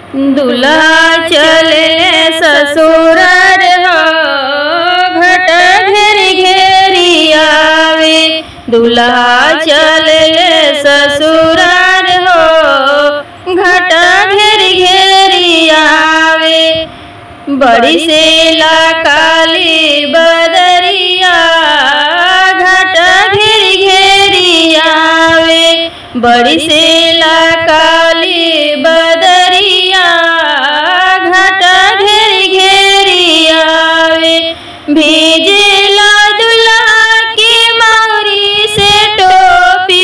दुल्हा चले ससुरार हो घट घेरी घेरी आवे दुल्हा चले ससुरार हो घट घेरी घेरी आवे बड़ी से ला काली बदरिया घट घेरी घेरी आवे बड़ी से ला काली बदरिया घट घेरी घेरी आवे भीजेला दुल्हा की मौरी से टोपी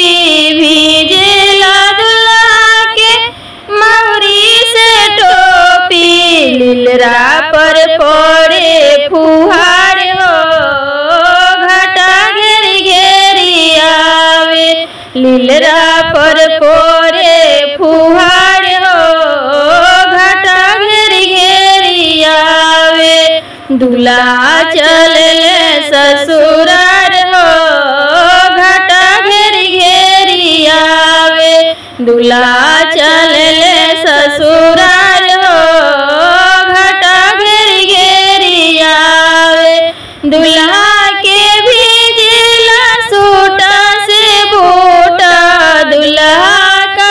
भीजेला दुल्हा के मौरी से टोपी लीलरा पर पड़े फुहार हो घटा घेरी घेरी आवे लीलरा पर पड़े फुहार हो घटा घेरी घेरी आवे दुल्हा चले ससुरार हो घटा घेरी घेरी आवे दुल्हा चले ससुरार हो घटा घेरी घेरी आवे दुल्हा के भेजला सूटा से बूटा दुल्हा का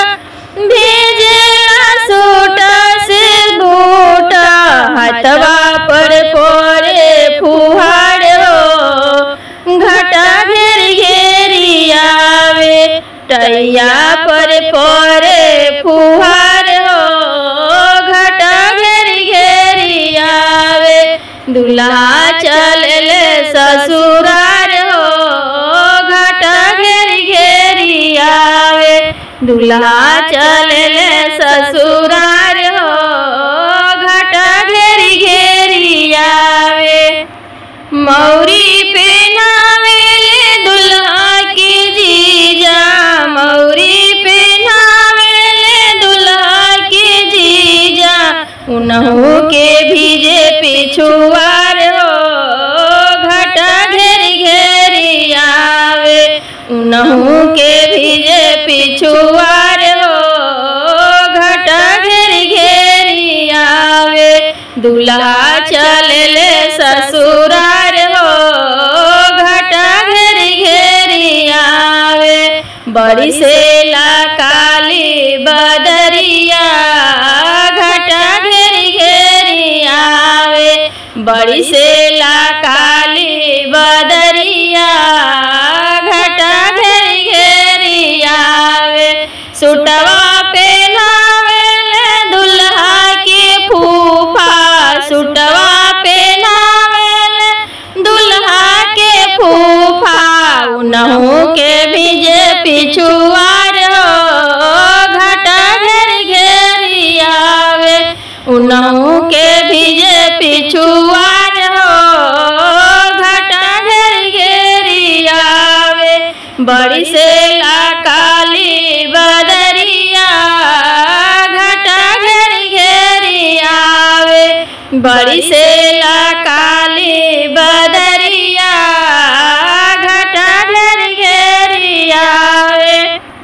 भेजला सूटा से बूटा हथवा पर पड़े फुहार हो घटा घेर घेरी आवे टैया पर पड़े फुहार हो घटा घेर घेरी आवे दुल्हा चले ससुरार हो घटा घेरी घेरी आवे दुल्हा चले ससुरार हो घटा घेरी घेरी आवे मौरी पहनावेले दुल्हा के जीजा मौरी पहनावेले दुल्हा के जीजा उनहु के भीजे पिछुआर हो घटा घेरी घेरी आवे उनहु के भीजे पिछुआर हो घटा घेरी घेरी आवे दुल्हा चले ससुरार हो घटा घेरी घेरी आवे बड़ी से ला काली बदरिया घटा घेरी घेरी आवे बड़ी से ला काली बदरिया घटा घेरी घेरी आवे सुटवा पहनावेले दुल्हा के फूफा सुटवा पहनावेले दुल्हा के फूफा उनहु के भीजे पिछुआर हो घटा घेरी घेरी आवे उनहु के भीजे पिछुआर हो घटा घेरी घेरी आवे बड़ी से ला काली बदरिया घटा घेरी घेरी आवे बड़ी से ला काली बदरिया घटा घेरी घेरी आवे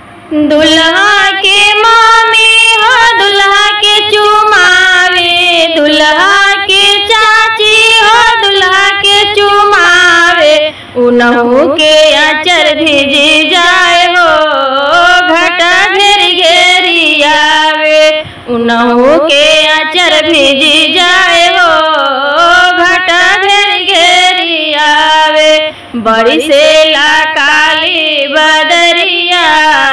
दुल्हा के मामी हो दुल्हा के चुमावे दुल्हा के चाची हो दुल्हा के चुमावे उनहु के अचर भिजी जाए हो घटा घेरी घेरी आवे उनहु के अचर भिजी जाए हो घटा घेरी घेरी आवे बड़ी से ला काली बदरिया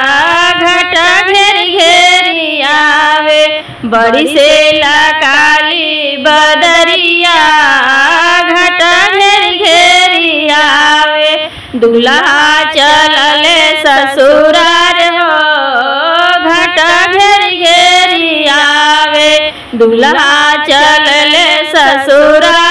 घटा घेरी घेरी आवे बड़ी से ला काली बदरिया घटा घेरी घेरी आवे दुल्हा चलले ससुरार हो घटा घेरी घेरी आवे दुल्हा चलले ससुरार